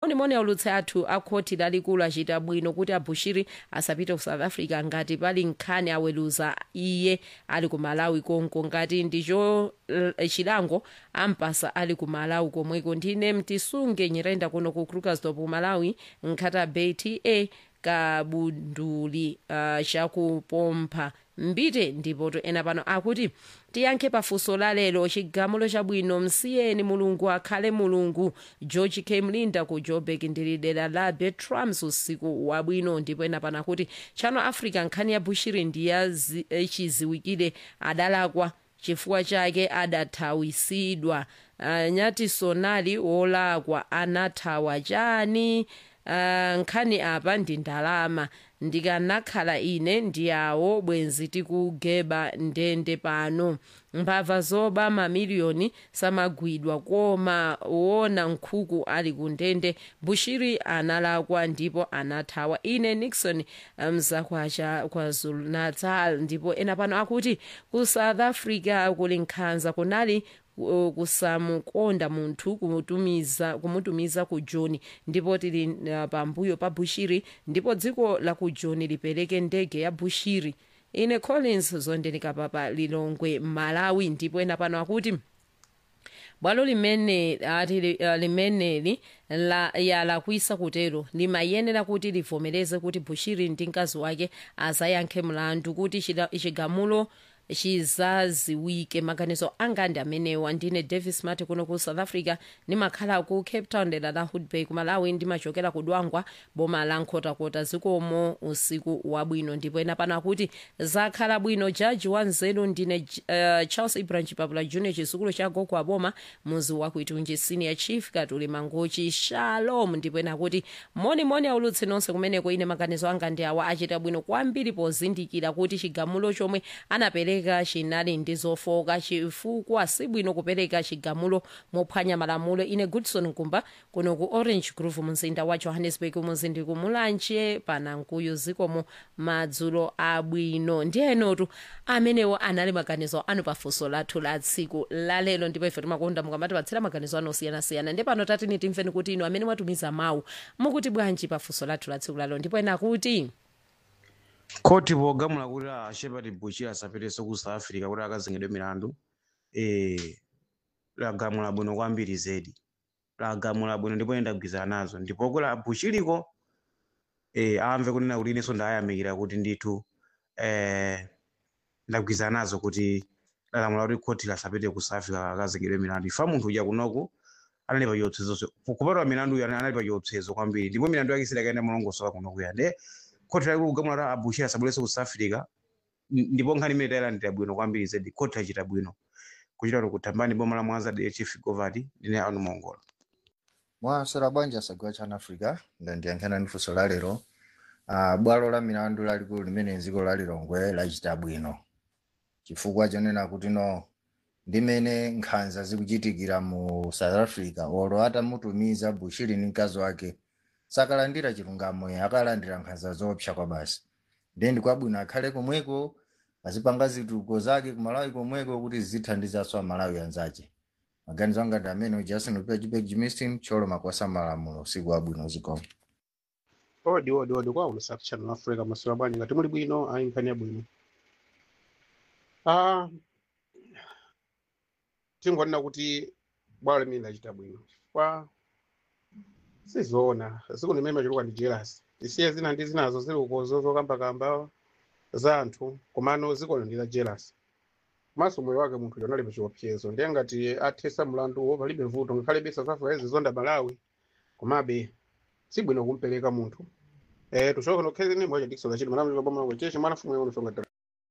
monimoni aulutsi athu akhoti lalikulu achita bwino kuti abushiri asapite ku south africa ngati pali nkhani aweluza iye ali ku malawi konko ngati ndicho eh, chilango ampasa ali ku malawi komweko ndine mtisunge nyirenda kuno ku krugersdorp ku malawi nkhata bay ta kabunduli uh, chakupompha mbite ndipo to ena pano akuti tiyankhe pafunso la lero chigamulo chabwino msiyeni mulungu akhale mulungu george k mlinda ku joburg ndili dera la betrams usiku wabwino ndipo ena pano akuti chano africa nkhani ya bushiri ndiyachiziwikire adalakwa chifukwa chake adathawisidwa uh, nyati sonali wolakwa anathawa chani uh, nkhani apa ndi ndalama ndikanakhala ine ndiyawo bwenzi tikugeba ndende pano mbava zoba mamiliyoni samagwidwa koma wona nkhuku ali ku ndende bushiri analakwa ndipo anathawa ine nixon mzakwacha kwazulu natal ndipo ena pano akuti ku south africa kuli nkhanza kunali uh, kusamukonda munthu kumutumiza, kumutumiza ku joni ndipo tili uh, pambuyo pa bushiri ndipo dziko la ku joni lipereke ndege ya bushiri ine collins zondenika papa lilongwe malawi ndipo ena pano akuti bwalo limene ati li- uh, limeneli la yalakwisa kutero limayenera kuti livomereze kuti bushiri ndi mkazi wake azayankhe mlandu kuti chida- chigamulo chizaziwike maganizo anga ndi amenewa ndine davis mati kuno ku south africa ndimakhala ku cape town dera la hoodbay ku malawi ndimachokera ku dwangwa boma la nkhotakota zikomo usiku wabwino ndipo ena pano akuti zakhala bwino jaji wanzeru ndine uh, charles ibrahim chipapula junior chisukulu cha gogo aboma muzi wakuitunji senior chief katuli mangochi shalom ndipo ena akuti monimoni aulutse nonse kumeneko ine maganizo anga ndi awa achita bwino kwambiri pozindikira kuti chigamulo chomwe anapereka chinali ndi zofoka chifukwa si bwino kupereka chigamulo mophwanya malamulo ine goodson nkumba kuno ku orange grove mzinda wa johannesburg muzindi kumulanje panankuyu zikomo madzulo abwino ndiyenotu amenewo anali maganizo anu pafunso lathu la tsiku lalelo ndipo ife timakonda mukamatipatsira maganizo anu osiyanasiyana ndi pano tatini timveni kuti inu amene mwatumiza mawu mukuti bwanji pafunso lathu la tsiku lalelo ndipo ena kuti khoti pogamula kuti a shepard bushiri asapetenso ku south africa kuti akazengedwe milandu eh, lagamula bwino kwambiri zedi lagamula bwino ndipo ine ndagwirizana nazo ndipo kula bushiriko eh, amve kunena kuti inenso ndayamikira kuti ndithu eh, ndagwirizana nazo kuti lalamula kuti khoti lasapite ku south africa akazengedwe milandu ifa munthu uja kunoku anali pa chiopsezo kupatwa milandu iyo anali pa chiopsezo kwambiri ndipo milandu yake sidakaenda mulongosoka kunokuya nde khoti lali kugamula kuti abushiri asabwerenso ku south africa n- ndipo nkhani imene tayilandira bwino kwambiri zedi khoti achita bwino kuchita kuti kutambani boma la mwanza de chief govati ndine anu mongola mwasera bwanji asagwa chana africa ndandiyankhana ndi funso la lero uh, bwalo la milandu lalikulu limene dziko la lilongwe lachita bwino chifukwa chonena kuti no ndimene nkhanza zikuchitikira mu south africa olo atamutumiza bushiri ndi mkazi wake sakalandira chilungamo akalandira nkhanza zoopsa kwa basi ndiye ndikwabwino akhale komweko azipanga zitukuko zake kumalawi komweko kuti zithandizanso amalawi anzace maganizo anga ndi amene justin upia jipek jimistin cholo makwasa malamulo usiku wabwino zikomo odi odi odi kwa ulusaku channel africa masura bwanji ngati muli bwino ayi nkhani yabwino ah tingonena kuti bwalo limene lachita bwino kwa sizoona ziko limene machuluka ndi jealous tisiye zina ndi zinazo zili ukozo zokambakamba za anthu komano ziko ndi la jealous maso moyo wake munthu yonali pa chiopsezo ndiye ngati athesa mlanduwo palibe vuto ngakhale south africa izizonda malawi komabe sibwino kumpereka munthu eh tushoke nokhezeni moja dikisola chiti mwana mwana mwana cheche mwana fumu yona songa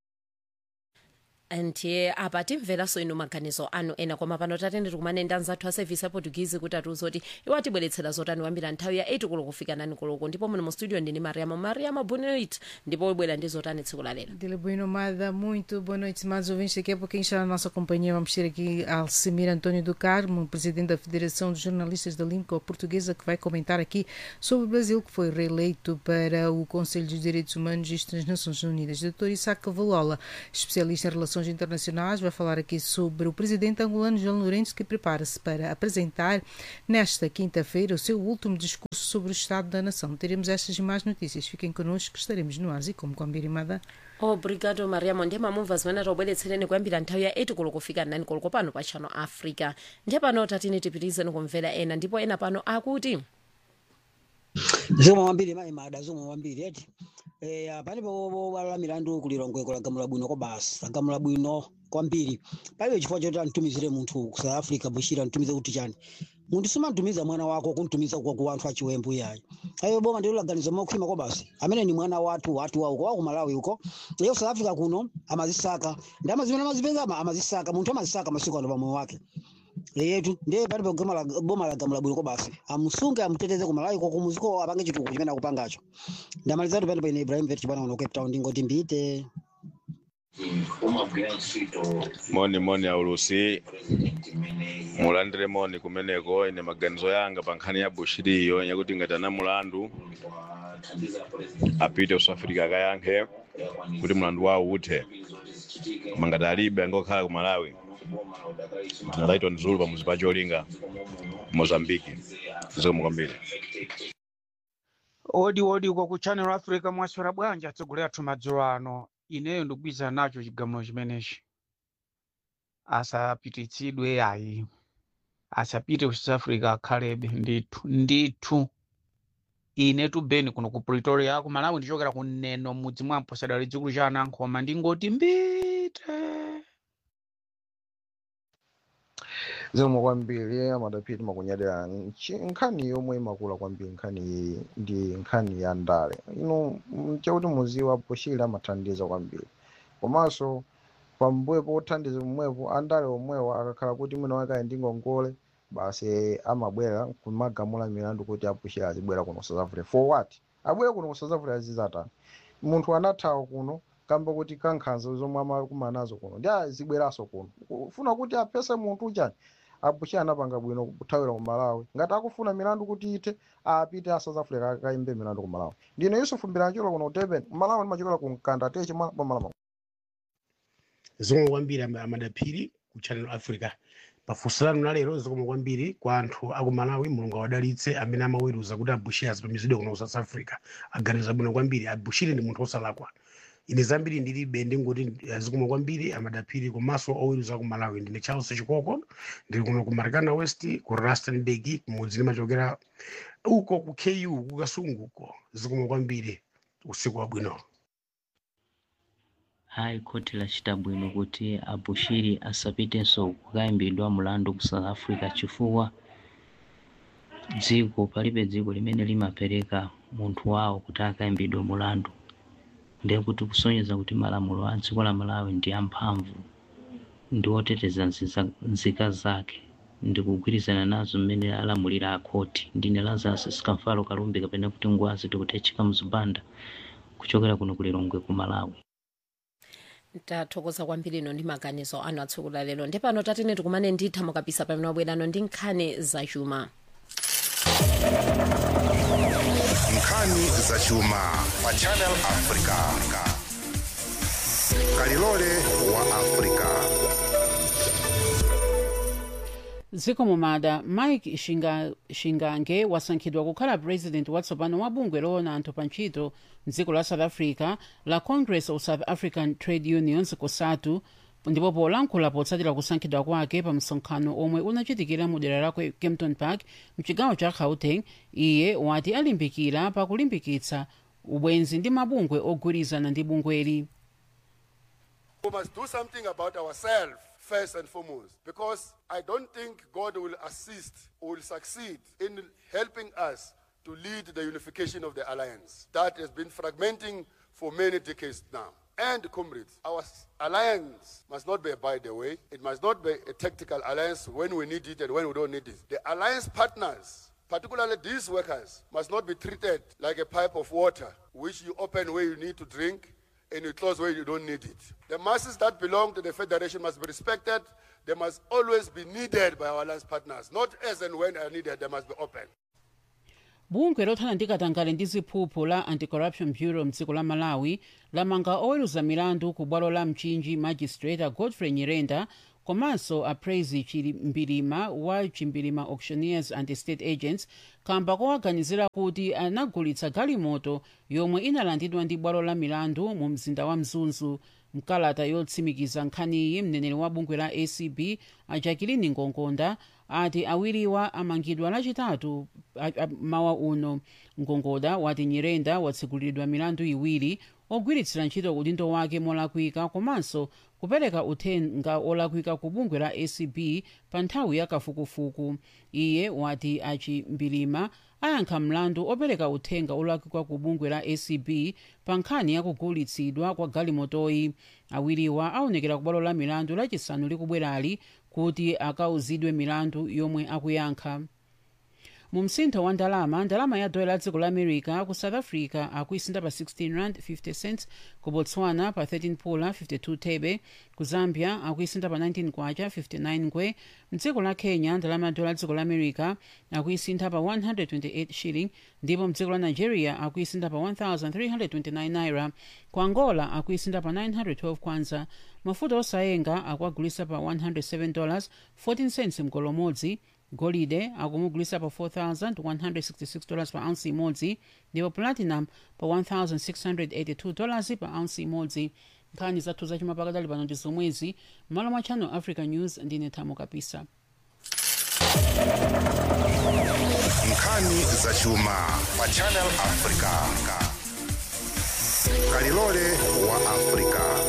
ndiye apa timveranso inu maganizo anu ena koma pano tatende tikumane anzathu a service ya portuguese kuti atiuze kuti iwo atibweretsera zotani kwambiri nthawi ya 8 koloko kufika 9 koloko ndipo muno mu studio ndini mariamo mariamo bonit ndipo ibwera ndi zotani tsiku la lero Dele Boa Nomada, muito boa noite, mais ouvintes. Daqui a pouquinho está na nossa companhia. Vamos ter aqui Alcimir António do Carmo, presidente da Federação de Jornalistas da Língua Portuguesa, que vai comentar aqui sobre o Brasil, que foi reeleito para o Conselho dos Direitos Humanos e das Nações Unidas. Dr. Isaac Valola, especialista em relações relações internacionais, vai falar aqui sobre o presidente angolano João Lourenço, que prepara-se para apresentar nesta quinta-feira o seu último discurso sobre o Estado da Nação. Teremos estas e mais notícias. Fiquem connosco, que estaremos no ar e como com a Mbirimada. obrigado mariamo ndiye mamumva zimene taubweretsereni kuyambira nthawi ya 8 koloko kufika 9 koloko pano pa channel africa ndiye pano tatini tipitirizeni kumvera ena ndipo ena pano akuti zomwe wambiri mayi mada zomwe wambiri eti eh palipo wala milandu kulilongwe kulagamula bwino kwa basi lagamula bwino kwambiri palibe chifukwa choti antumizire munthu ku south africa bushira antumize kuti chani munthu simantumiza mwana wako kuntumiza kwa ku anthu achiwembu yayi ayo boma ndilo laganizo mokhwima kwa basi amene ni mwana wathu wathu wauko wa ku malawi uko iyo south africa kuno amazisaka ndi amazimene amazipeza ama- amazisaka munthu amazisaka masiku ano pamoyo wake yetu ndiye palipo goma la boma la gamula bwino kwa basi amusunge amuteteze ku malawi ko kumuziko apange chitukuko chimene akupangacho ndamalizatu palipo ine ibrahim vet chipana uno cape town ndingoti mbite moni moni aulusi mulandire moni kumeneko ine maganizo yanga pa nkhani ya bushiri iyo yakuti ngati ana mulandu apite ku south africa akayankhe kuti mulandu wawo uthe koma ngati alibe angokhala ku malawi tingatayitwa ndi zulu pamuzi pa cholinga mozambiki zikomo kwambiri odi odi uko ku channel africa mwaswera bwanji atsogoleri athu madzulo ano ineyo ndikugwirizana nacho chigamulo chimenechi asapititsidwe ayi asapite ku south africa akhalebe ndithu ndithu ine tubeni kuno ku pretoria ku malawi ndichokera ku neno mudzi mwa mposadali dzikulu cha anankhoma ndingoti mbite zomwe kwambiri amadapiti makunyadira nchi- nkhani yomwe imakula kwambiri nkhani iyi ndi nkhani ya ndale ino mm, chakuti muziwa bushiri amathandiza kwambiri komanso pambuyo pothandiza pomwepo andale omwewo akakhala kuti mwina wake ali ndi ngongole basi amabwera kumagamula milandu kuti abushiri azibwera kuno south africa for what abwere kuno ku south africa azizatani munthu anathawa kuno kamba kuti kankhanza zomwe amakumana nazo kuno ndi azibweranso kuno ufuna kuti apese munthu uchani abushiri anapanga bwino kuthawira ku malawi ngati akufuna milandu kuti ithe apite a south africa akayimbe milandu ku malawi ndine yusufu mbirancholo kuno ku durban malawi ndimachokera ku mkanda teche mwa boma zomwe kwambiri ama- amadaphiri ku channel africa pafunso lanu la lero zomwe kwambiri kwa anthu aku malawi mulungu awadalitse amene amaweruza kuti abushiri azipamizidwe kuno ku south africa aganiza bwino kwambiri abushiri ndi munthu osalakwa ine zambiri ndilibe ndingoti zikomo kwambiri amadaphiri komanso oweruza ku malawi ndine charles chikoko ndili kuno ku marikana west ku rustenburg kumudzi ndimachokera uko ku ku ku kasunguko zikomo kwambiri usiku wabwino hayi khoti lachita bwino kuti abushiri asapitenso kukayimbidwa mulandu ku south africa chifukwa dziko palibe dziko limene limapereka munthu wawo kuti akayimbidwe mulandu ndiye kuti kusonyeza kuti malamulo a dziko la malawi ndi amphamvu ndi oteteza nziza- nzika zake ndikugwirizana nazo mmene alamulira akhoti ndine lazarus sikamfalo kalumbi kapena kuti ngwazi tikutechika mzibanda kuchokera kuno kulilongwe ku malawi tathokoza kwambiri ino ndi maganizo anu atsiku la lero ndi pano tatene tikumane nditha mukapisa pamene wabwerano ndi nkhani zachuma nkhani zachuma pa channel africa kalilole wa africa dziko mumada mike Shinga- shingange wasankhidwa kukhala president watsopano wa bungwe loona anthu pa ntchito mdziko la south africa la congress of south african trade unions cosatu ndipo polankhula potsatira kusankhidwa kwake pa msonkhano omwe unachitikira mu dera la Kwe- kempton park mchigawo cha gauteng iye wati alimbikira pakulimbikitsa ubwenzi ndi mabungwe ogwirizana ndi bungweli We must do something about ourselves first and foremost because I don't think God will assist or will succeed in helping us to lead the unification of the alliance that has been fragmenting for many decades now. And comrades, our s- alliance must not be by the way. It must not be a tactical alliance when we need it and when we don't need it. The alliance partners particularly these workers, must not be treated like a pipe of water, which you open where you need to drink and you close where you don't need it. The masses that belong to the Federation must be respected. They must always be needed by our alliance partners, not as and when they are needed, they must be open. bungwe lothana ndi katangale ndi ziphuphu la anti-corruption bureau mdziko la malawi lamanga oweruza milandu ku bwalo la mchinji magistrate godfrey nyirenda komanso apraise chimbilima wa chimbilima auctioneers and estate agents kamba kowaganizira kuti anagulitsa galimoto yomwe inalandidwa ndi bwalo la milandu mu mzinda wa mzunzu mkalata yotsimikiza nkhaniyi mneneri wa bungwe la acb ajakilini ngongonda ati awiriwa amangidwa lachitatu a- a- mawa uno ngongoda wati nyirenda watsegulidwa milandu iwiri ogwiritsira ntchito udindo wake molakwika komanso kupereka uthenga olakwika ku bungwe la acb pa nthawi ya kafukufuku iye wati achimbilima ayankha mlandu opereka uthenga olakwika ku bungwe la acb pa nkhani ya kugulitsidwa kwa galimotoyi awiriwa aonekera ku bwalo la milandu lachisanu likubwerali kuti akauzidwe milandu yomwe akuyankha mu msintho wa ndalama ndalama ya dola la dziko la america ku south africa akuisinda pa 16 rand 50 cents ku botswana pa 13 pula 52 thebe ku zambia akuisinda pa 19 kwacha 59 ngwe mdziko la kenya ndalama ya dola la dziko la america akuisinda pa 128 shilling ndipo mdziko la nigeria akuisinda pa 1329 naira ku angola akuisinda pa 912 kwanza mafuta osayenga akuagulisa pa 107 dollars 14 cents mgolo umodzi golide akumugulisa pa 4166 dollars pa ounce imodzi ndipo platinum pa 1682 dollars pa ounce imodzi nkhani zathu zachuma pakadali pano ndi zomwezi m'malo mwa channel africa news ndine thamo kapisa nkhani zachuma pa channel africa kalilole wa africa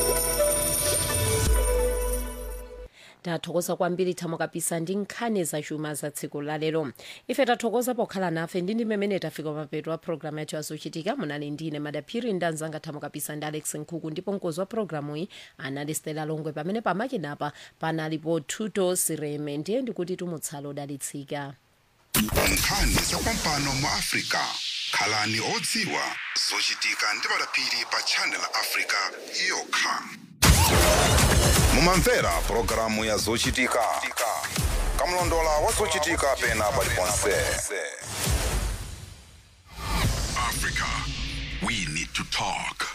tathokoza kwambiri thamo kapisa ndi nkhani zachuma za tsiku lalero ife tathokoza pokhala nafe ndi ndi mmene tafika mapeto a programu yathu yazochitika munali ndine madaphiri ndi anzanga thamo kapisa ndi alex nkhuku ndipo mkozi wa programu iyi anali stela longwe pamene pamakinapa panalipo tuto sireme ndiye ndikuti tumutsala odalitsika nkhani zakumpano mu africa khalani odziwa zochitika ndi madaphiri pa channel africa yokha mumamvera pulogalamu ya zochitika kamlondola wa zochitika pena paliponse Africa, we need to talk.